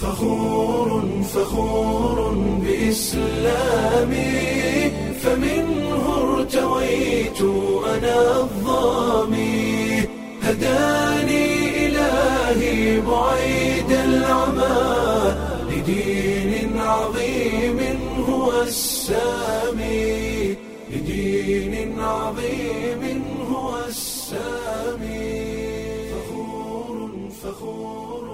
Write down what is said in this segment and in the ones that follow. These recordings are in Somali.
فخور فخور بإسلامي فمنه ارتويت أنا الظامي هداني إلهي بعيد العمى لدين عظيم هو السامي لدين عظيم هو السامي فخور فخور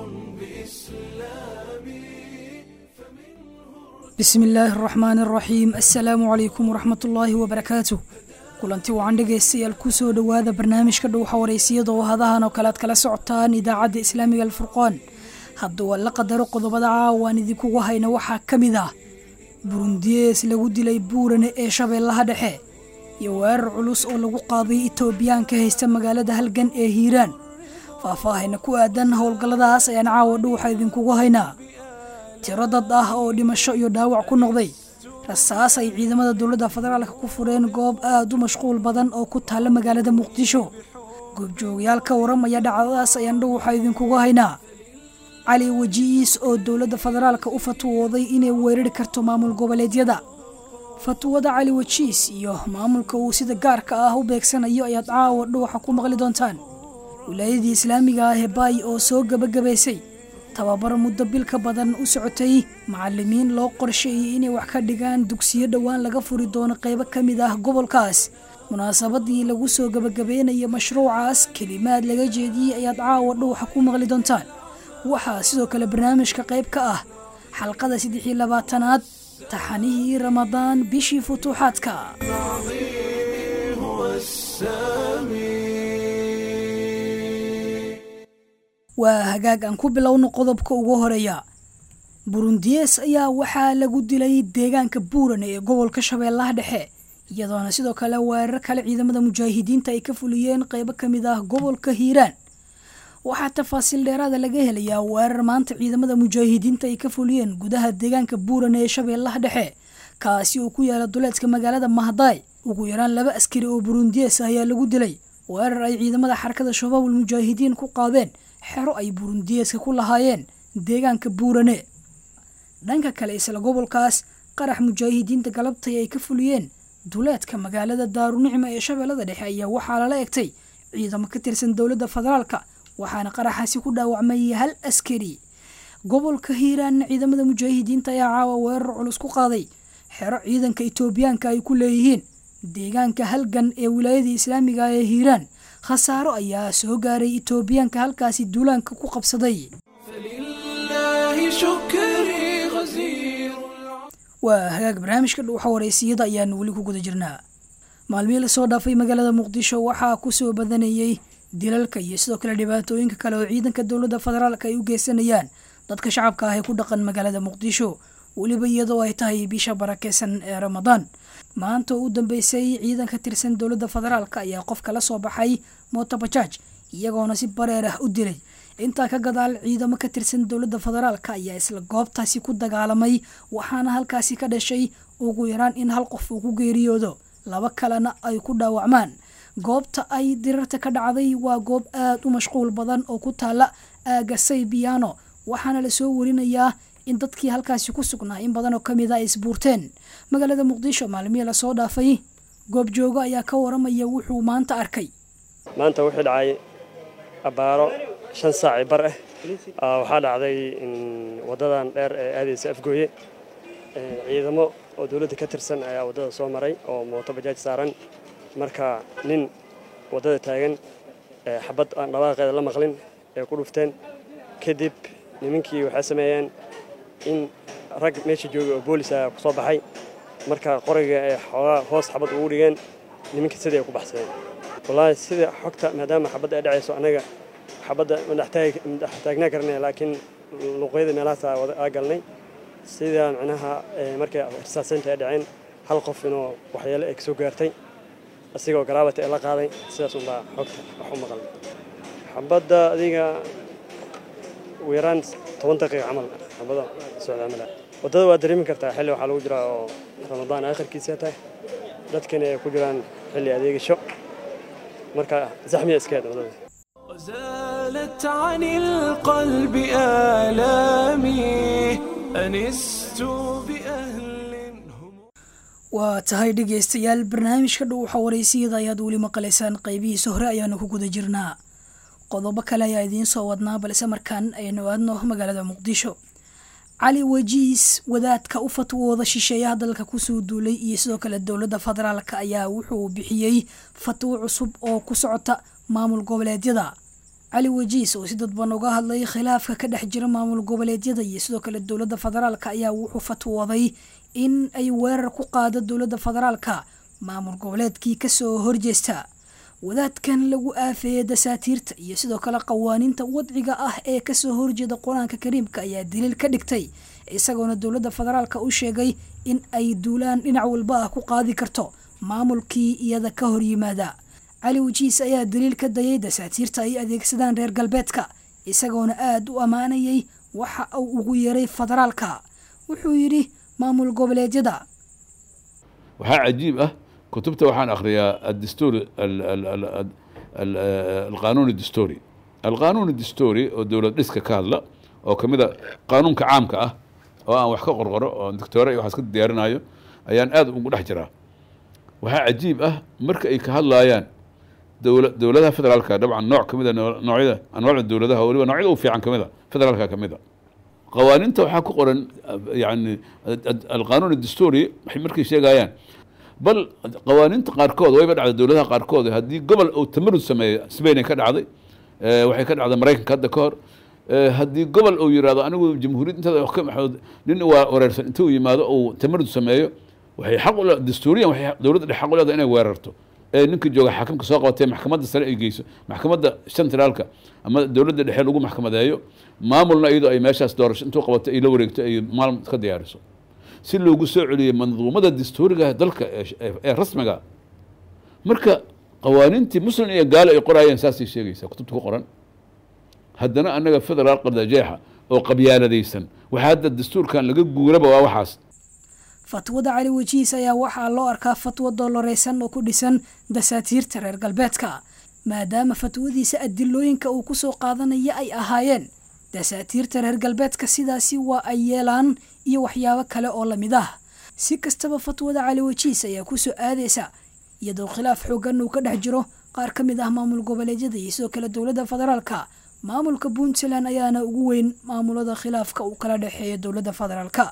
بإسلامي bismi illaahi araxmaani araxiim assalaamu calaykum waraxmat ullaahi wabarakaatu kulanti wacan dhegaystayaal kusoo dhowaada barnaamijka dhowxa wareysiyada oo hadahan oo kale aad kala socotaan idaacadda islaamiga alfurqaan hadduu alla qadaro qodobada caawaan idinkugu hayna waxaa ka mid ah burundiyees lagu dilay buurane ee shabeellaha dhexe iyo weerar culus oo lagu qaaday itoobiyaan ka haysta magaalada halgan ee hiiraan faahfaahayna ku aadan howlgalladaas ayaan caawa dhuuxa idinkugu haynaa tiro dad ah oo dhimasho iyo dhaawac ku noqday rasaas ay ciidamada dowladda federaalka ku fureen goob aad u mashquul badan oo ku taalla magaalada muqdisho goobjoogayaal ka waramaya dhacdadaas ayaan dhuuxa idinkugu haynaa cali waji'iis oo dowladda federaalka u fatwooday inay weerari karto maamul goboleedyada fatwada cali wajiis iyo maamulka uu sida gaarka ah u beegsanayo ayaad caawa dhuuxa ku maqli doontaan wilaayadii islaamiga ah ee baay oo soo gebagabaysay tababar muddo bil ka badan u socotay macalimiin loo qorsheeyey inay wax ka dhigaan dugsiyo dhowaan laga furi doono qaybo ka mid ah gobolkaas munaasabadii lagu soo gebagabeynaya mashruucaas kelimaad laga jeediyey ayaad caawa dhuuxa ku maqli doontaan waxaa sidoo kale barnaamijka qayb ka ah xalqada saddex iyo labaatanaad taxanihii ramadaan bishii futuuxaadka هو السامي waa hagaag aan ku bilowno qodobka ugu horeeya burundiyees ayaa waxaa lagu dilay deegaanka buurane ee gobolka shabeellaha dhexe iyadoona sidoo kale weerar kale ciidamada mujaahidiinta ay ka fuliyeen qeybo ka mid ah gobolka hiiraan waxaa tafaasiil dheeraada laga helayaa weerar maanta ciidamada mujaahidiinta ay ka fuliyeen gudaha deegaanka buurane ee shabeellaha dhexe kaasi oo ku yaala duleedka magaalada mahdaay ugu yaraan laba askari oo burundiyees ah ayaa lagu dilay weerar ay ciidamada xarakada shabaabul mujaahidiin ku qaadeen xero ay burundiyeeska ku lahaayeen deegaanka buurane dhanka kale isla gobolkaas qarax mujaahidiinta galabtay ay ka fuliyeen duleedka magaalada daarunicma ee shabeellada dhexe ayaa waxaa lala egtay ciidamo ka tirsan dowladda federaalka waxaana qaraxaasi ku dhaawacmay hal askari gobolka hiiraanna ciidamada mujaahidiinta ayaa caawa weerar culus ku qaaday xero ciidanka itoobiyaanka ay ku leeyihiin deegaanka halgan ee wilaayada islaamiga ee hiiraan khasaaro ayaa soo gaaray itoobiyaanka halkaasi duulaanka ku qabsaday فلله شكري غزير waa hagaag barnaamijka dhuuxa wareysiyada ayaanu weli ku guda jirnaa maalmihii lasoo dhaafay magaalada muqdisho waxaa kusoo badanayey dilalka iyo sidoo kale dhibaatooyinka kale oo ciidanka dowladda federaalka ay u geysanayaan dadka shacabka ah ee ku dhaqan magaalada muqdisho weliba iyadoo ay tahay bisha barakeysan ee ramadaan maanta oo u dambeysay ciidan ka tirsan dowladda federaalka ayaa qof kala soo baxay motobajaaj iyagoona si bareer ah u dilay intaa ka gadaal ciidamo ka tirsan dowladda federaalka ayaa isla goobtaasi ku dagaalamay waxaana halkaasi ka dhashay ugu yaraan in hal qof uu ku geeriyoodo laba kalena ay ku dhaawacmaan goobta ay dirarta ka dhacday waa goob aad u mashquul badan oo ku taala aaga saybiyaano waxaana lasoo warinayaa in dadkii halkaasi ku sugnaa in badan oo kamid a ay isbuurteen magaalada muqdisho maalmihii lasoo dhaafay goobjoogo ayaa ka waramaya wuxuu maanta arkay maanta wuxuu dhacay abbaaro shan saaci bar ah Aa, waxaa dhacday in waddadan dheer ee aadaysa afgooye ee, ciidamo oo dowladda ka tirsan ayaa waddada soo maray oo mooto bajaaj saaran marka nin waddada taagan ee, xabad aan dhawaaqeeda la maqlin ee ku dhufteen kadib nimankii waxay sameeyeen in rag meesha joogay oo boolis ah ku soo baxay marka qoriga ay xoogaa hoos xabad ugu dhigeen nimanka sidii ay ku baxsadeen wallaahi sida xogta maadaama xabadda ay dhacayso annaga xabadda madax taagnaa karnay laakiin luqyada meelahaas aa galnay sida macnaha ee, markay risaaseynta ay dhaceen hal qof inuu waxyeelo ay kasoo gaartay asigoo garaabata ee la qaaday sidaas unbaa xogta wax u maqan xabadda adiga ugu yaraan toban daqiiqa camal xabada socda camal waddada waa dareemi kartaa xilli waxaa lagu jiraa oo ramadaan aakhirkiisa tahay dadkana ay ku jiraan xilli adeegasho marka zaxmiya iska heed waddada وزاد زالت عن القلب آلامي أنست بأهل هم waa tahay dhegaystayaal barnaamijka dhow xawareysiyada ayaad weli maqlaysaan qaybihiisa hore ayaanu ku guda jirnaa qodobo kale ayaa idiin soo wadnaa balse markaan aynu aadno magaalada muqdisho cali wajiis wadaadka u fatwooda shisheeyaha dalka kusoo duulay iyo sidoo kale dowladda federaalk ayaa wuxuu bixiyey fatwo cusub oo ku socota maamul goboleedyada cali wajiis oo si dadban uga hadlay khilaafka ka dhex jira maamul goboleedyada iyo sidoo kale dowladda federaalk ayaa wuxuu fatwooday in ay weerar ku qaado dowladda federaalka maamul goboleedkii kasoo horjeesta wadaadkan lagu aafeeyey dasaatiirta iyo sidoo kale qawaaniinta wadciga ah ee kasoo horjeeda qur-aanka kariimka ayaa daliil ka dhigtay isagoona dowladda federaalka u sheegay in ay duulaan dhinac walba ah ku qaadi karto maamulkii iyada ka hor yimaada cali wajiis ayaa daliil ka dayay dasaatiirta ay adeegsadaan reer galbeedka isagoona aada u ammaanayay waxa uu ugu yeeray federaalka wuxuu yidhi maamul goboleedyada waxaa cajiib ah kutubta waxaan akhriyaa adstory alqanuun adstory alqanuun adstory oo dowlad dhiska ka hadla oo kamid a qaanuunka caamka ah oo aan wax ka qorqoro oo doctoore iyo waxaas ka diyaarinayo ayaan aad ugu dhex jiraa waxaa cajiib ah marka ay ka hadlaayaan dowla dowladaha federaalka dabcan nooc kamid a noocyada anwaacda dowladaha waliba noocyada u fiican kamid a federaalka kamid a qawaaninta waxaa ku qoran yani alqanuun adstory waxay markay sheegayaan bal qawaaninta qaarkood wayba dhacday dowladaha qaarkood haddii gobol uu tamarud sameeyo spainay ka dhacday waxay ka dhacday maraykanka hadda ka hor haddii gobol uu yirahdo anigu jamhuuriyad intada wax ka maxood nin waa wareersan inta uu yimaado uu tamarud sameeyo waxay xaq u dastuuriyan waxay dowladda dhex xaq u leedahay inay weerarto ee ninka jooga xaakimka soo qabatee maxkamadda sare ay geyso maxkamadda centraalka ama dowladda dhexe lagu maxkamadeeyo maamulna iyadoo ay meeshaas doorasho intuu qabato ay la wareegto ay maalin ka diyaariso si loogu soo celiyo manduumada dastuuriga dalka ee rasmiga marka qawaaniintii muslim iyo gaalo ay qoraayeen saasay sheegaysaa kutubta ku qoran haddana annaga federaal qardajeexa oo qabyaaladaysan waxaa hadda dastuurkan laga guuraba waa waxaas fatwada cali wajiis ayaa waxaa loo arkaa fatwo dooloreysan oo ku dhisan dasaatiirta reer galbeedka maadaama fatwadiisa adilooyinka uu kusoo qaadanaya ay ahaayeen dasaatiirta reer galbeedka sidaasi waa ay yeelaan iyo waxyaabo kale oo lamid ah si kastaba fatwada cali wajiis ayaa kusoo aadaysa iyadoo khilaaf xoogan uu ka dhex jiro qaar ka mid ah maamul goboleedyada iyo sidoo kale dowladda federaalka maamulka puntland ayaana ugu weyn maamulada khilaafka uu kala dhexeeya dowladda federaalka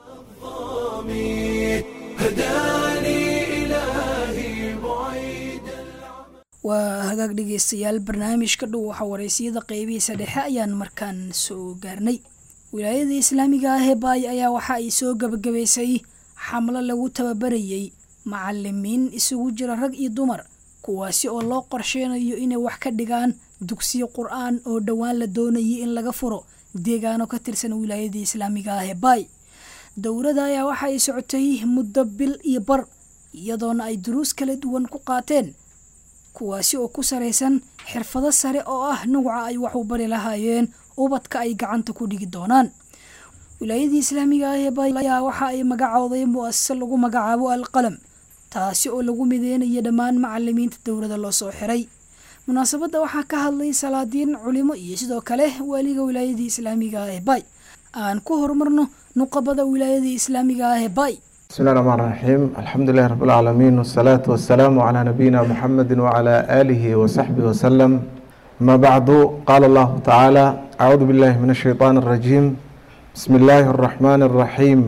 هداني إلهي بعيد waa hagaag dhegeystayaal barnaamijka dhow waxa wareysiyada qeybihiisa dhexe ayaan markaan soo gaarnay wilaayada islaamiga ah ee baay ayaa waxa ay soo gabagabaysay xamlo lagu tababarayey macalimiin isugu jira rag iyo dumar kuwaasi oo loo qorsheynayo inay wax ka dhigaan dugsiyo qur-aan oo dhowaan la doonayay in laga furo deegaano ka tirsan wilaayada islaamiga ah ee baay dowladda ayaa waxa ay socotay muddo bil iyo bar iyadoona ay duruus kala duwan ku qaateen kuwaasi oo ku saraysan xirfado sare oo ah nuuca ay wax u bari lahaayeen ubadka ay gacanta ku dhigi doonaan wilaayadii islaamiga ah ee baay ayaa waxa ay magacooday mu'asase lagu magacaabo alqalam taasi oo lagu mideynayo dhammaan macalimiinta dowladda loo soo xiray munaasabadda waxaa ka hadlay salaadiin culimo iyo sidoo kale waaliga wilaayadii islaamiga ah ee baay aan ku horumarno nuqabada wilaayadii islaamiga ah ee baay بسم الله الرحمن الرحيم الحمد لله رب العالمين والصلاة والسلام على نبينا محمد وعلى آله وصحبه وسلم ما بعد قال الله تعالى أعوذ بالله من الشيطان الرجيم بسم الله الرحمن الرحيم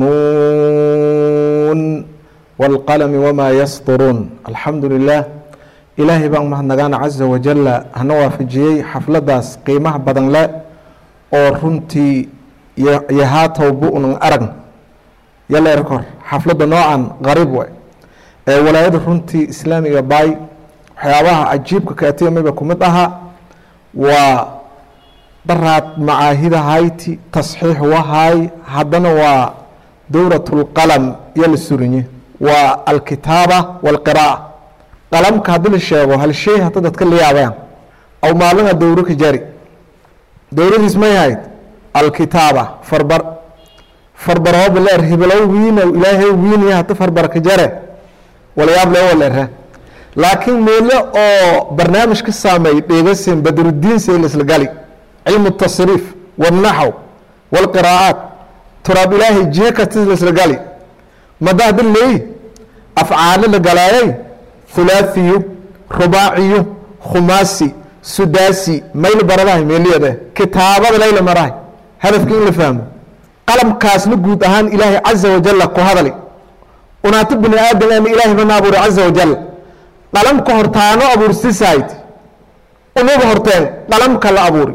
نون والقلم وما يسطرون الحمد لله إلهي بان مهنغان عز وجل هنوافجيي حفلة داس قيمة بدن لا أو رنتي يهاتو بؤن أرن yalla erkor xafladda noocan qariib way ee walaayada runtii islaamiga baay waxyaabaha cajiibka kaatiya mayba ku mid ahaa waa daraad macaahida hayti tasxiix wahaay haddana waa dowrat lqalam iyo la surinye waa alkitaaba walqiraa'a qalamka haddii la sheego hal shay hadda dadka la yaabayaan aw maalmaha dowro ka jari dowradiis may ahayd alkitaaba farbar farbarooba leer hibilow wiinow ilaahay wiinaya hata farbarka jare walyaab le walerre laakiin meelo oo barnaamij ka saameey dheegasin badrudiin seel isla gali cilmu tasriif wاlnaxw wاlqiraa'aat turaab ilaahay jihe kasta isla gali madaada leey afcaalo la galaayay hulaaثiyu rubaaciyu khumaasi sudaasi mayl baradahay meeliyada kitaabada layla marahay hadafka in la fahmo qalamkaasna guud ahaan ilaahay caza wajala ku hadali unaata bini aadam ama ilaahay bana abuuray caza wajal qalamka hortaano abuursisayd unaga horteen qalamka la abuuri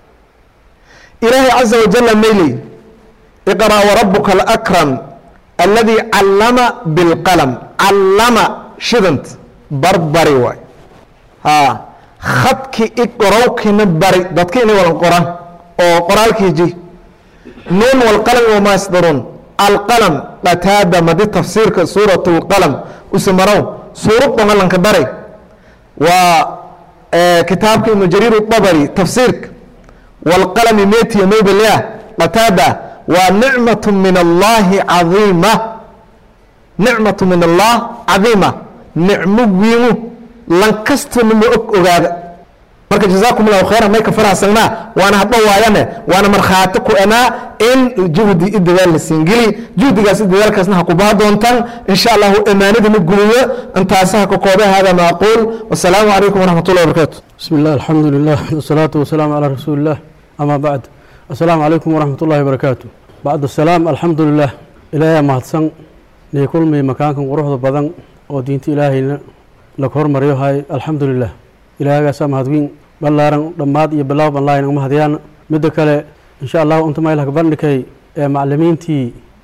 ilaahay caza wajala mayley iqra warabuka alakram aladi callama bilqalam callama shidant barbari waay ha khadki iqorowkina bari dadka inay walan qoran oo qoraalkii ji nuun walqalam wamaa yasdaruun alqalam qataada madi tafsiirka suurat lqalam usamarow suurad dhangalanka daray waa kitaabka ibnu jariir dabari tafsiirka walqalami metiya maybalea qataada waa nicmatu min allahi cadiima nicmatu min allah cadiima nicmo wiimu lankastana ma og ogaada marka jazaakum allahu khayran may ka faraxsanaa waana hadho waayane waana markhaati ku enaa in juhdi i dadaal la siingeli juhdigaas i dadaalkaasna ha ku baha doontaan insha allahu amaanadana guliyo intaasi ha ka koobe hada ma aquul wasalaamu calaykum waraxmat ullahi wabarakaatu بسم الله الحمد لله والصلاة والسلام على رسول الله أما بعد السلام عليكم ورحمة الله وبركاته بعد السلام الحمد لله إلهي مهدسن نيكل مي مكانكم قروح بدن ودينت إلهينا لك هرمر يوهاي الحمد لله إلهي قاسا مهدوين بلارن دماد يبلاو بالله إنك مهديان مدى كالي إن شاء الله أنتم إلهك بندكي معلمين تي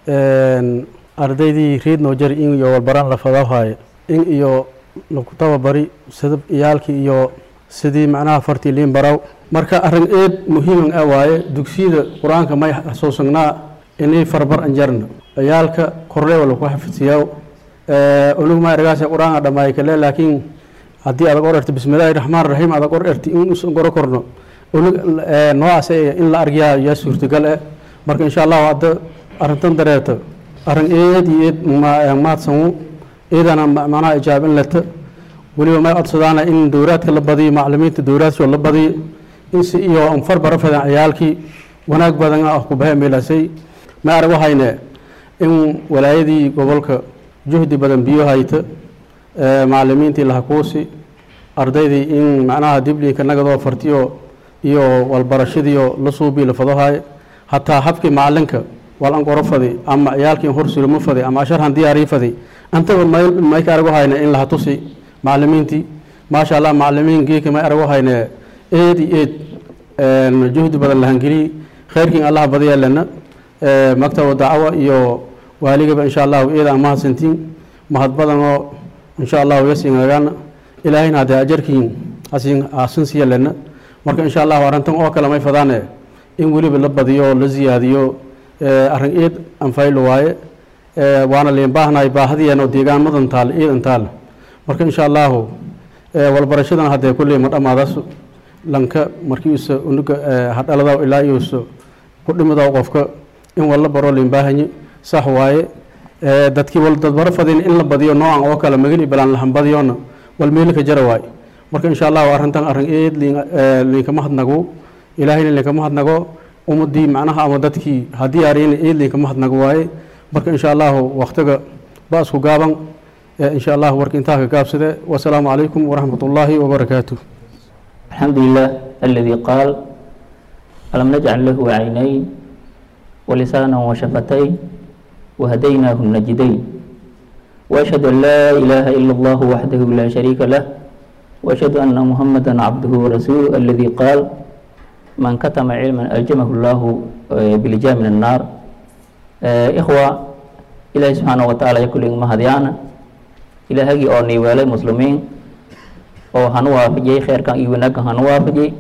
ardaydii reed noo jari in iyo walbaraan la fadawhaaye in iyo lagu tababari sidab iyaalkii iyo sidii macnaha fartii liin baraw marka arrin eed muhiiman ah waaye dugsiyada qur-aanka may xasuusagnaa inay farbar anjarna ciyaalka korlee wala ku xafidsiyaa unug ma ergaas qur-aanka dhammaay kale laakiin haddii adag or erti bismillaahi raxmaan raxiim adag or erti in usan goro korno unug noocaas in la argyaa yaa suurtagal eh marka insha allahu hadda arrintan dareerta arrin eed iyo eed maadsanwu eedana macnaha ijaabin leta weliba may codsadaana in dowraadka la badiyo maclimiinta dowraadkoo la badiyo in si iyo anfar bara fadan ciyaalkii wanaag badan ah ku bahe meelasay ma arag waxayne in walaayadii gobolka juhdi badan biyo hayta maclimiintii lahakuusi ardaydii in macnaha dibliinka nagadoo fartiyo iyo walbarashadiio la suubii la fadohaye hataa habkii macalinka walan qoro fadi ama ciyaalkii hor sulimo fadi ama asharhan diyaarii fadi antaba may ka arag waxayne in laha tusi maclimiintii maasha allah maclimiin geeka may arag waxayne eed iyo eed juhdi badan lahangeliy khayrkiin allah badiya lena maktaba dacwa iyo waaligaba insha allahu eed aan mahadsantiin mahad badan oo insha allahu yasinagana ilaahayna haddee ajarkiin hasin hasin siya lena marka insha allahu arrintan oo kale may fadaane in weliba la badiyo la ziyaadiyo arrin eed anfaylo waaye waana liin baahnahay baahadiyan oo deegaamadan taal eedan taal marka insha allahu walbarashadan haddee kulley ma dhammaadaas lanka markiisa unuga hadhaladaw ilaa iusa ku dhimidaw qofka in walla baro liin baahanye sax waaye dadkii wal dadbaro fadin in la badiyo noocan oo kale mageli balaan lahan badiyona wal meelika jara waaye marka insha allahu arrintan arrin eed liinkama hadnago ilaahayna liinkama hadnago ummadii macnaha ama dadkii haddii ariyna eed liinkama hadnago waaye marka insha allahu waktiga ba isku gaaban insha allahu warka intaa ka gaabsade wasalaamu calaykum waraxmat ullaahi wabarakaatu الحمد لله الذي قال ألم نجعل له عينين ولسانا وشفتين وهديناه النجدين وأشهد أن لا إله إلا الله وحده لا شريك له وأشهد أن محمدا عبده ورسوله الذي قال من كتم علما ألجمه الله بلجام من النار إخوة إلهي سبحانه وتعالى يقول لهم هديانا إلهي أوني ولا مسلمين oo hanu waafajiyey kheyrkan iyo wanaagkan hanu waafajiyey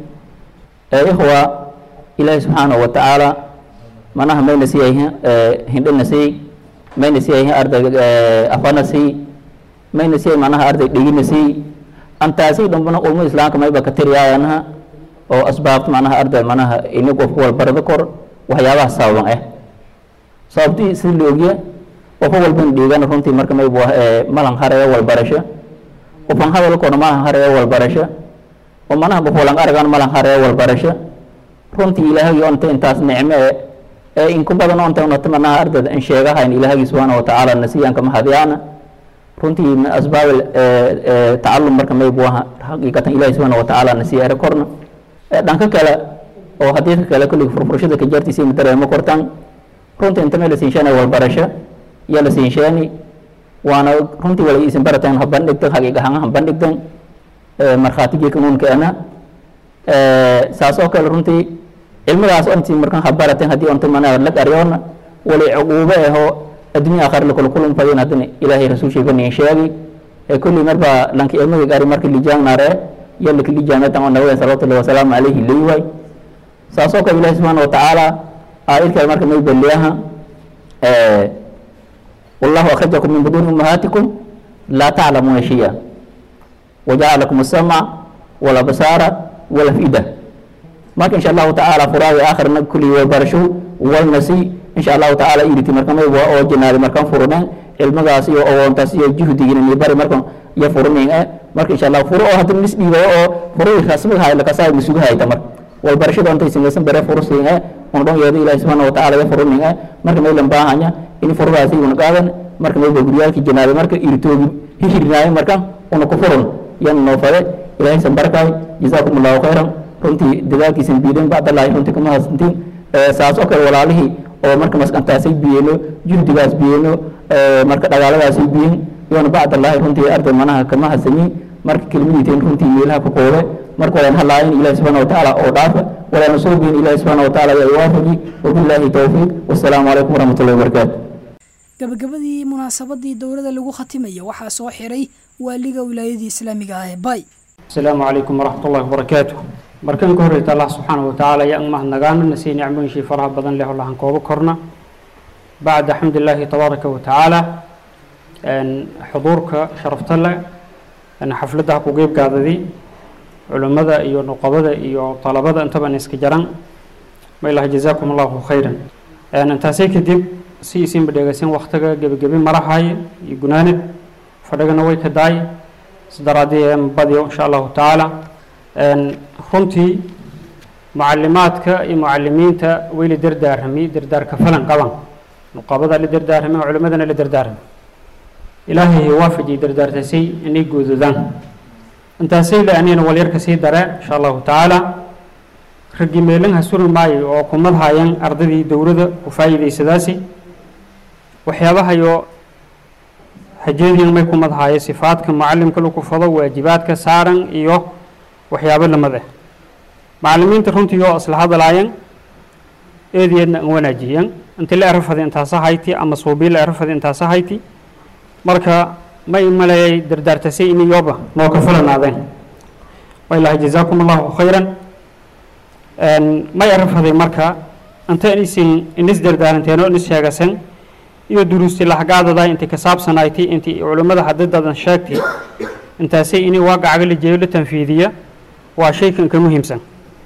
ikhwa ilaahi subxaanahu wa tacaala manaha mayna siiyayhin hindhana siiyey mayna siiyayhin arday afana siiyey mayna siiyay manaha arday dhegina siiyey antaasi dhambana ulmo islaamka mayba ka tiriyaayanaha oo asbaabta manaha arday manaha ini qofku walbarada kor waxyaabaha sababan ah sababtii sida la ogya qofka walban dhiigana runtii marka mayba malan haraya walbarasho qofan hadalkoona maahan hareeyo walbarasho oo manaha qof walan aragan malan hareeyo walbarasho runtii ilaahagii onta intaas nicme e ee inku badan onta unata manaha ardayda in sheegahayn ilaahagii subxaana watacaala nasiyaanka mahadyaana runtii min asbaab tacalum marka maybu aha xaqiiqatan ilahi subxaana watacaala nasiya ere korna dhanka kale oo hadiidka kale kullig furfurashada ka jartiisa ina dareemo kortaan runtii inta may la siinsheena walbarasho iyo la siinsheeni waana runtii wala isin barateen ha bandhigtan xaqiiqahaan ha bandhigtan markhaatigii kanuunkeena saas oo kale runtii cilmigaas onti markan ha barateen haddii onta mana lag aryoona wali cuquube ahoo addunya akhar lakula kulun fadin haddana ilaahay rasuulshiga nin sheegi ee kulli marba lanka ilmiga gari marka lijaangnare iyo laka lijaanatan oo nabiga salawatullahi wasalaamu calayhi leeyahay saas oo kale ilahi subxaana watacaala aayadkale marka may beliyaha wallahu akhrajakum min buduuni ummahaatikum laa taclamuuna shaya wajacala lakum asamca walabsaara walafida marka insha allahu tacaala furaagi aakhirna kulli walbarasho walnasi insha allahu tacaala iriti marka may oo jinaadi markan furuneen cilmigaas iyo awoontaas iyo juhdigina ni bari markan iyo furunin eh marka insha allah furo oo hadda nis dhiibayo oo furui rasmiga hay lakasaa misugu hayta marka walbarashada ontay samaysan bare furusin eh un dhon yeedo ilahi subxaana watacaala iyo furunin eh marka maylan baahanya in furugaasi una qaadan marka mayba guryaalki jinaadi marka iritoogi hihirnaayo marka una ku furun yan noo fade ilahay san barakaay jazaakum allahu khayran runtii dadaalkiisan biidan bacdallaahi runtii kama hasantiin saas oo kale walaalihii oo marka maskantaasay biyeeno juhdigaas biyeeno marka dhagaaladaasay biyen yoona bacdallaahi runtii arday manaha kama hasanin marka kelmadiiteen runtii meelaha ku koole marka walaan hadlaayin ilahi subxaana watacaala oo dhaafa walaana soo biyin ilahi subxaana watacaala ayaa iwaafaji wabilaahi towfiiq wassalaamu calaykum waraxmatullahi wabarakaatu gabagabadii munaasabadii dowladda lagu khatimaya waxaa soo xiray waaliga wilaayadii islaamiga ah ee bay asalaamu calaykum waraxmat ullahi wabarakaatu markan ka horreyta allah subxaana watacaala ayaa ang mahadnagaana nasii nicmooyinshii faraha badan leh oo lahan koobo korna bacda xamdillaahi tabaaraka wa tacaala xuduurka sharafta leh xafladda ku qeyb gaadadii culimmada iyo nuqabada iyo talabada intaban iska jaran ma ilaha jazaakum allahu khayran intaasay kadib si isinba dheegaysan waktiga gebagebi marahaye iyo gunaanid fadhigana way ka daay isdaraadii badiyo insha allahu tacaala runtii mucalimaadka iyo mucalimiinta way la dardaarami dardaarka falan qaban nuqabada la dardaarami culimadana la dardaarami ilaahay waafajiyay dardaartasay inay guududaan intaasay le anina walyarka sii dare insha allahu tacaala raggii meelanha suri maayo oo kumad haayeen ardadii dowladda ku faa'iidaysadaasi waxyaabahayo hajeediyan may kumad haaye sifaadka mucalimka lagu fado waajibaadka saaran iyo waxyaabo lamid ah macalimiinta runtii oo isla hadlaayeen eedeedna an wanaajiyeen inta la erafada intaasa hayti ama suubii la erafada intaasa hayti marka may maleeyay dardaartasay in iyoba noo ka fulanaadeen wailahi jazaakum allahu khayran may erafaday marka inta isin inis dardaaranteen oo inis sheegasen iyo duruusti laxgaadada intii ka saabsanaaytay intii culimmada hadadadan sheegtay intaasay inay waaqacaga la jeeyo la tanfiidiya waa shaykan ka muhiimsan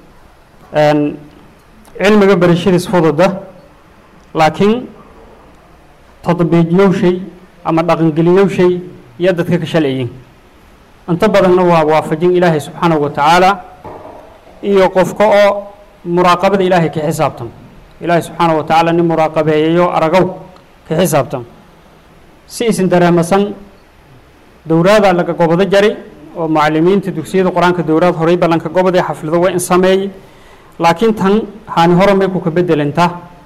cilmiga barashadiis fududa laakiin tadbiijyowshay ama dhaqangeliyowshay iyo dadka ka shalciyin inta badanna waa waafajin ilaahay subxaanahu wa tacaala iyo qofka oo muraaqabada ilaahay ka xisaabtan ilaahay subxaanahu wa tacaala nin muraaqabeeyayo aragow ka xisaabtan si isin dareemasan dowraada laga gobodo jari oo mucalimiinta dugsiyada qur-aanka dowraad horey ballanka gobod ee xaflado waa in sameeyey laakiin tan haani hore may ku ka bedelantaa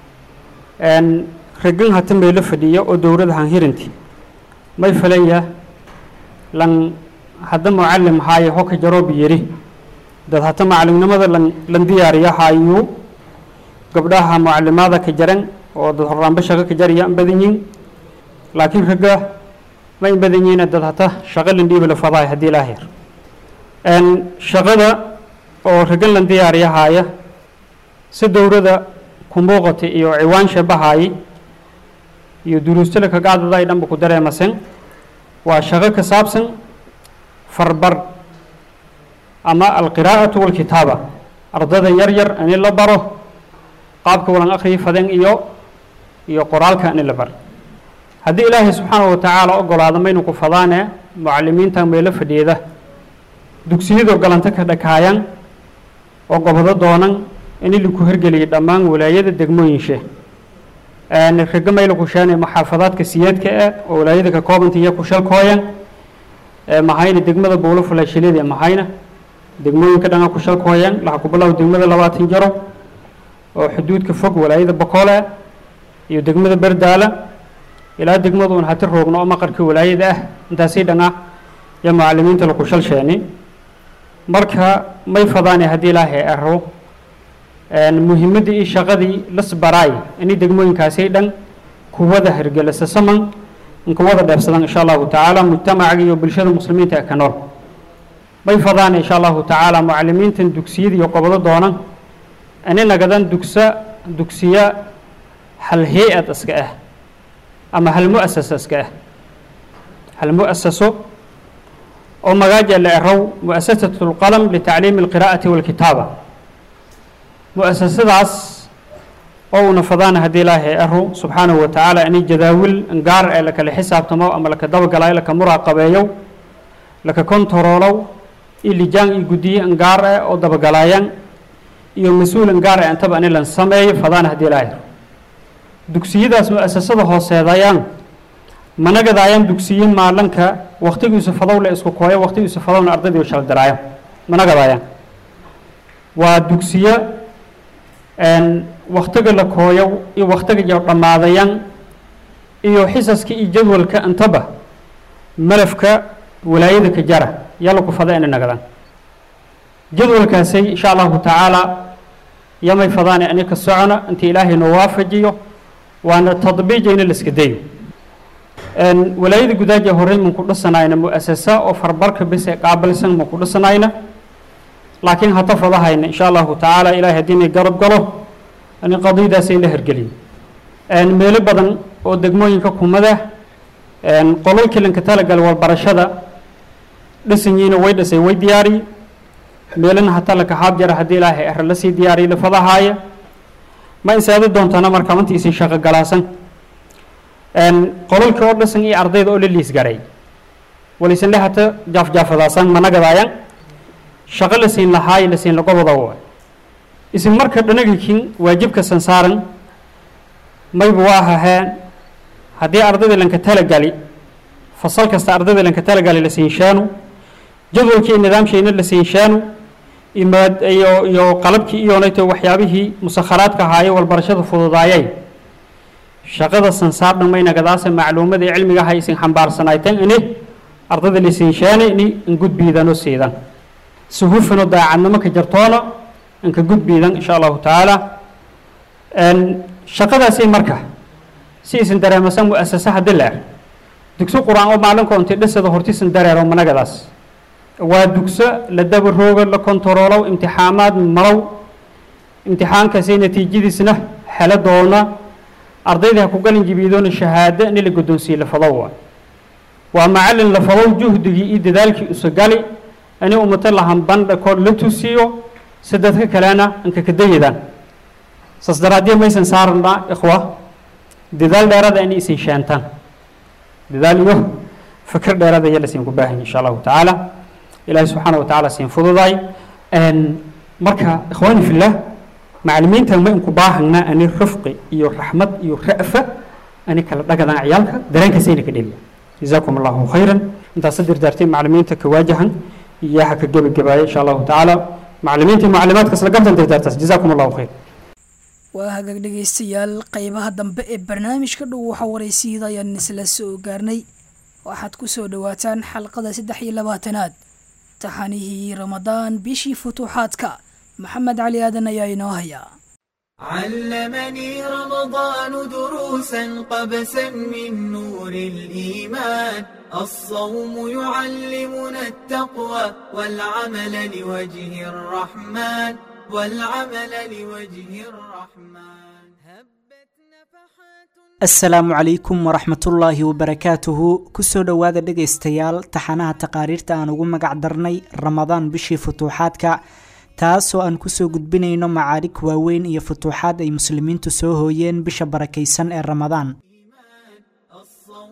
ragan hata meelo fadhiya oo dowrada han hirinti may falaya lan hadda mucalim haaye hoka jaroobi yiri dad hata macalimnimada lan lan diyaariya haayuu gabdhaha mucalimaada ka jaran oo dad horaanba shaqo ka jaraya an badan yihin laakiin ragga ma in badan yihiin dad hata shaqo lan dhiibi la fadaay haddii ilaa heer shaqada oo ragan lan diyaariya haaya si dowrada ku muuqata iyo ciwaan shabahaayay iyo duruustala ka qaadada ay dhanba ku dareemasen waa shaqo ka saabsan farbar ama alqiraa'atu walkitaaba ardada yar yar ini la baro qaabka walan akhriyi faden iyo iyo qoraalka ini la bar haddii ilaahay subxaanahu watacaala ogolaado maynu ku fadaane mucalimiintan meelo fadhiida dugsiyadoo galanta ka dhakaayan oo gobodo doonan in laku hergeliyay dhammaan walaayada degmooyinshe raga mayla ku sheene maxaafadaadka siyaadka ah oo walaayada ka koobanta iyo kushalkooyan mahayna degmada buulo fulaashilida mahayna degmooyinka dhanga kushalkooyan laha ku bilow degmada labaatan jaro oo xuduudka fog walaayada bokoole iyo degmada berdaala ilaa degmada un hati roogno oo maqarka walaayada ah intaasii dhanga iyo mucalimiinta laku shalsheeni marka may fadaane haddii ilaahay aro muhiimaddii iyo shaqadii lasbaraay inay degmooyinkaasi dhan kuwada hergelisa saman kuwada dheefsadan insha allahu tacaala mujtamacaga iyo bulshada muslimiinta ee ka nool may fadaan insha allahu tacaala mucalimiintan dugsiyada iyo qobodo doonan ani nagadan dugsa dugsiya hal hay-ad iska ah ama hal mu'asasa iska ah hal mu'asaso oo magaaja la erow mu'asasatu lqalam litacliimi alqiraa'ati walkitaaba mu'asasadaas oo una fadaana haddii ilaahay aro subxaanahu wa tacaala inay jadaawil gaar ee lakala xisaabtamo ama laka dabagalayo laka muraaqabeeyo laka kontaroolow iyo lijaan iyo guddiye ngaar eh oo dabagalayan iyo mas-uul ngaar eh intaba ani lan sameeyo fadaana haddii ilaahay aro dugsiyadaas mu'asasada hooseedayaan managadaayaan dugsiye maalanka waktigiisu fadow le isku kooyo waktigiisu fadowna ardaydii shaldiraayo managadaayaan waa dugsiye waktiga la kooyo iyo waktiga iyo dhammaadayan iyo xisaska iyo jadwalka intaba malafka walaayada ka jara yalla ku fada inay nagadaan jadwalkaasay insha allahu tacaala yamay fadaane ani ka socona inta ilaahay noo waafajiyo waana tadbiijayna laska dayo walaayada gudaaja horey man ku dhisanayna mu'asasa oo farbarka bis ee qaabilsan man ku dhisanayna laakiin hata fadahayna insha allahu tacaala ilahay haddii inay garab galo ani qadiyadaasay la hergeliyo meelo badan oo degmooyinka kumada qolol kilanka talagal warbarashada dhisanyiina way dhisay way diyaariye meelana hata lakaxaab jara haddii ilaahay ara lasii diyaariye la fadahaaya ma insaadi doontana marka mantiisii shaqo galaasan qololka oo dhisan iyo ardayda oo la liisgaray walisanle hata jaafjaafadaasan managadaayaan shaqo la siin lahaayo la siin lagobada waay isin marka dhanagikin waajibka sansaaran mayba waa haheen haddii ardayda lanka talagali fasal kasta ardayda lanka talagali la siinshaanu jadwalkii nidaamshiina la siinshaanu imaad iyo iyo qalabkii iyonayto waxyaabihii musakharaadka ahaaye walbarashada fududaayay shaqada sansaar dhammaynagadaase macluumadii cilmiga aha isin xambaarsanaytan ini ardayda la siinshaane ini ingudbiidano siidan suhufano daacadnimo ka jartoona inka gudbiidan insha allahu tacaala shaqadaasi marka si isin dareemasan mu'asasa haddii leer dugso qur-aan oo maalinko intii dhisada hortiisan dareero managadaas waa dugso la dabaroogo la kontaroolow imtixaamaad malow imtixaankaasi natiijadiisna helo doona ardayda ha ku galin jibiidoona shahaado in la guddoonsiiye la fadow waa waa macallin la fadow juhdigii iyo dadaalkii usagali ani umato lahambandha kood la tusiyo si dadka kalena inka kadayidaan saas daraaddiya maysan saarnaa ikhwa dadaal dheerada inay isin sheentaan dadaal iyo fikir dheerada iyo lasiin ku baahan insha allahu tacaala ilaahay subxaana wa tacaala siin fududaay marka ikhwaani fillah macalimiintan ma inku baahanaa ani rifqi iyo raxmad iyo ra'fa ani kala dhagadaan ciyaalka dareenkaasayna ka dheliya jazaakum allahu khayran intaas dirdaartay macalimiinta ka waajahan iyo ha ka gebagabaaya insha allahu tacaala macalimiinta mucalimaadka isla gabtan dirdaartaas jazaakum allahu khayr waa hagaag dhegaystayaal qeybaha dambe ee barnaamijka dhow waxaa waraysiida ayaan isla soo gaarnay waxaad ku soo dhowaataan xalqada saddex iyo labaatanaad taxanihii ramadaan bishii futuuxaadka maxamed cali aadan ayaa inoo hayaa علمني رمضان دروسا قبسا من نور الإيمان الصوم يعلمنا التقوى والعمل لوجه الرحمن والعمل لوجه الرحمن هبت نفحات asalaamu calaykum waraxmatullaahi wabarakaatuhu kusoo dhowaada dhegaystayaal taxanaha taqaariirta aan ugu magac darnay ramadaan bishii futuuxaadka taasoo aan kusoo gudbinayno macaarig waaweyn iyo futuuxaad ay muslimiintu soo hooyeen bisha barakaysan ee ramadaan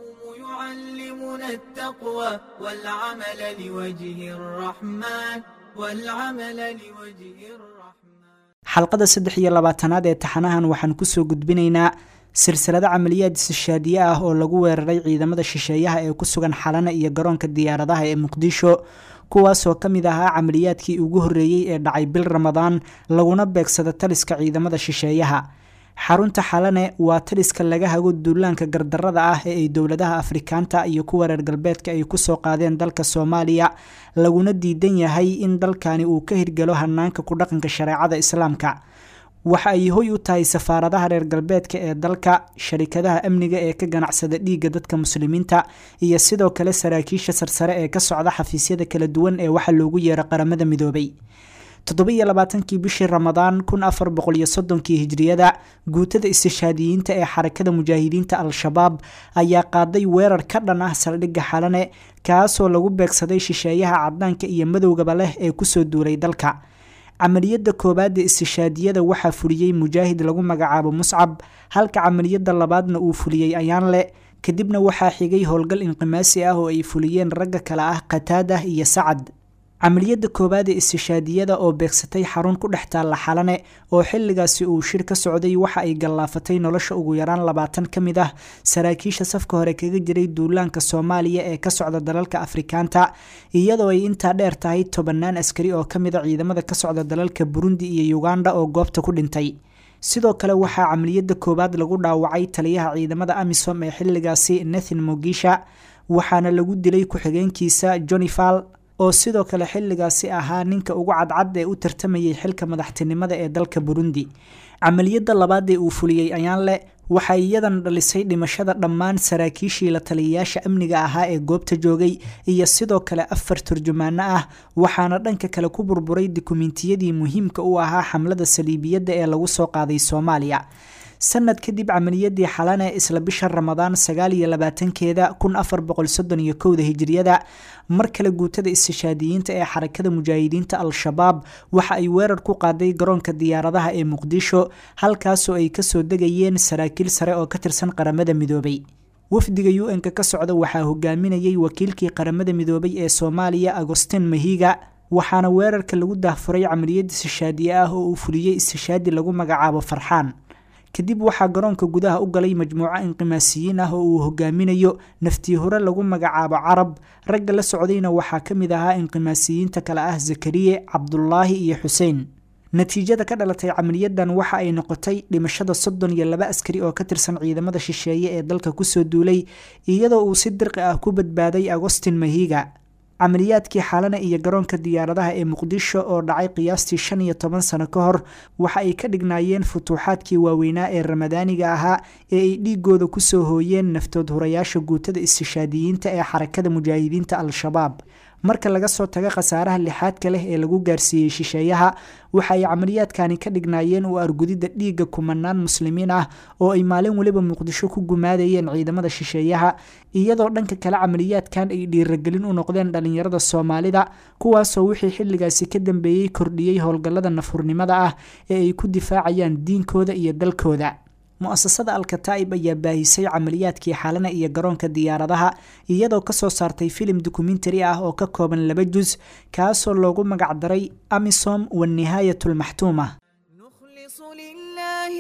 التقوى والعمل لوجه الرحمن والعمل لوجه الرحمن xalqada saddex iyo labaatanaad ee taxanahan waxaan kusoo gudbinaynaa silsilado camaliyaad istishaadiye ah oo lagu weeraray ciidamada shisheeyaha ee ku sugan xalana iyo garoonka diyaaradaha ee muqdisho kuwaasoo ka mid ahaa camaliyaadkii ugu horreeyey ee dhacay bil ramadaan laguna beegsada taliska ciidamada shisheeyaha xarunta xalane waa taliska laga hago duulaanka gardarada ah ee ay dowladaha afrikaanta iyo kuwa reer galbeedka ay kusoo qaadeen dalka soomaaliya laguna diidan yahay in dalkani uu ka hirgalo hanaanka ku dhaqanka shareecada islaamka waxa ay hoy u tahay safaaradaha reer galbeedka ee dalka sharikadaha amniga ee ka ganacsada dhiigga dadka muslimiinta iyo sidoo kale saraakiisha sarsare ee ka socda xafiisyada kala duwan ee waxa loogu yeero qaramada midoobay toddoba-iyo labaatankii bishii ramadaan kun afar boqol iyo soddonkii hijriyada guutada istishaadiyiinta ee xarakada mujaahidiinta al-shabaab ayaa qaaday weerar ka dhan ah saldhigga xalane kaasoo lagu beegsaday shisheeyaha caddaanka iyo madowgaba leh ee kusoo duulay dalka camaliyadda koowaad ee istishaadiyada waxaa fuliyey mujaahid lagu magacaabo muscab halka camaliyadda labaadna uu fuliyey ayaanle kadibna waxaa xigay howlgal inqimaasi ah oo ay fuliyeen ragga kale ah qataadah iyo sacad camaliyadda koowaad ee istishaadiyada oo beegsatay xarun ku dhex taalla xalane oo xilligaasi uu shir ka socday waxa ay gallaafatay nolosha ugu yaraan labaatan ka mid ah saraakiisha safka hore kaga jiray duulaanka soomaaliya ee ka socda dalalka afrikaanta iyadoo ay intaa dheer tahay tobannaan askari oo ka mid a ciidamada ka socda dalalka burundi iyo uganda oo goobta ku dhintay sidoo kale waxaa camaliyadda koowaad lagu dhaawacay taliyaha ciidamada amisom ee xilligaasi nathan mogisha waxaana lagu dilay ku-xigeenkiisa jonifal oo sidoo kale xilligaasi ahaa ninka ugu cadcad ee u tartamayay xilka madaxtinimada ee dalka burundi camaliyadda labaad ee uu fuliyey ayaanle waxay iyadan dhalisay dhimashada dhammaan saraakiishii la taliyayaasha amniga ahaa ee goobta joogay iyo sidoo kale afar turjumaano ah waxaana dhanka kale ku burburay dukumentiyadii muhiimka u ahaa xamlada saliibiyadda ee lagu soo qaaday soomaaliya sanad kadib camaliyadii xalane isla bisha ramadaan sagaal iyo labaatankeeda kun afar boqol soddon iyo kowda hijriyada mar kale guutada istishaadiyiinta ee xarakada mujaahidiinta al-shabaab waxa ay weerar ku qaaday garoonka diyaaradaha ee muqdisho halkaasoo ay kasoo degayeen saraakiil sare oo ka tirsan qaramada midoobay wafdiga u n-ka ka socda waxaa hogaaminayay wakiilkii qaramada midoobay ee soomaaliya agostin mahiga waxaana weerarka lagu daahfuray camaliyad istishaadiye ah oo uu fuliyey istishaadi lagu magacaabo farxaan kadib waxaa garoonka gudaha u galay majmuuco inqimaasiyiin ah oo uu hogaaminayo naftii hore lagu magacaabo carab ragga la socdayna waxaa ka mid ahaa inqimaasiyiinta kale ah zakariye cabdulaahi iyo xuseen natiijada ka dhalatay camaliyadan waxa ay noqotay dhimashada soddon iyo laba askari oo ka tirsan ciidamada shisheeye ee dalka kusoo duulay iyadoo uu si dirqi ah ku badbaaday agostin mahiga camaliyaadkii xalane iyo garoonka diyaaradaha ee muqdisho oo dhacay qiyaastii shan iyo toban sano ka hor waxa ay ka dhignaayeen futuuxaadkii waaweynaa ee ramadaaniga ahaa ee ay dhiigooda kusoo hooyeen naftood hurayaasha guutada istishaadiyiinta ee xarakada mujaahidiinta al-shabaab marka laga soo tago khasaaraha lixaadka leh ee lagu gaarsiiyey shisheeyaha waxa ay camaliyaadkani ka dhignaayeen u argudidda dhiigga kumanaan muslimiin ah oo ay maalin weliba muqdisho ku gumaadayeen ciidamada shisheeyaha iyadoo dhanka kale camaliyaadkan ay dhiiragelin u noqdeen dhallinyarada soomaalida kuwaasoo wixii xilligaasi ka dambeeyey kordhiyey howlgallada nafurnimada ah ee ay ku difaacayaan diinkooda iyo dalkooda mu-asasada alkataa'ib ayaa baahisay camaliyaadkii xalana iyo garoonka diyaaradaha iyadoo kasoo saartay filim dokumentari ah oo ka kooban laba jus kaasoo loogu magacdaray amisom wanihaayat lmaxtuuma نخلص لله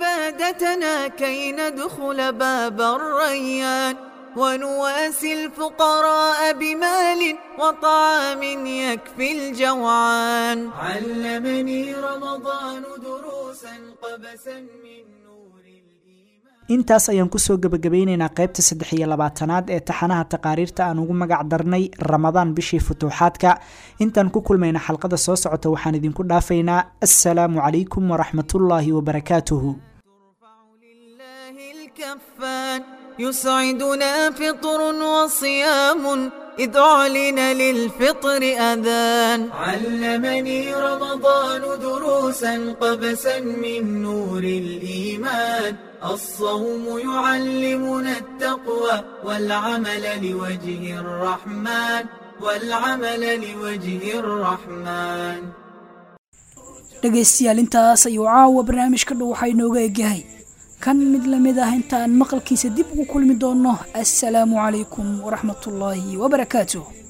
عبادتنا كي ندخل باب الريان ونواسي الفقراء بمال وطعام يكفي الجوعان علمني رمضان دروسا قبسا من نور الإيمان intaas ayaan kusoo gebagabeyneynaa qaybta saddex iyo labaatanaad ee taxanaha taqaariirta aan ugu magac darnay ramadaan bishii futuuxaadka intaan ku kulmayna xalqada soo socota waxaan idinku dhaafaynaa assalaamu calaykum waraxmatullaahi wabarakaatuhu لله الكفان يسعدنا فطر وصيام إذ أعلن للفطر أذان علمني رمضان دروسا قبسا من نور الإيمان الصوم يعلمنا التقوى والعمل لوجه الرحمن والعمل لوجه الرحمن dhegaystayaal intaas ayuu caawa barnaamijka dhow waxaa inooga egyahay kan mid lamid ah inta aan maqalkiisa dib ugu kulmi doonno assalaamu calaykum waraxmatullaahi wabarakaatuh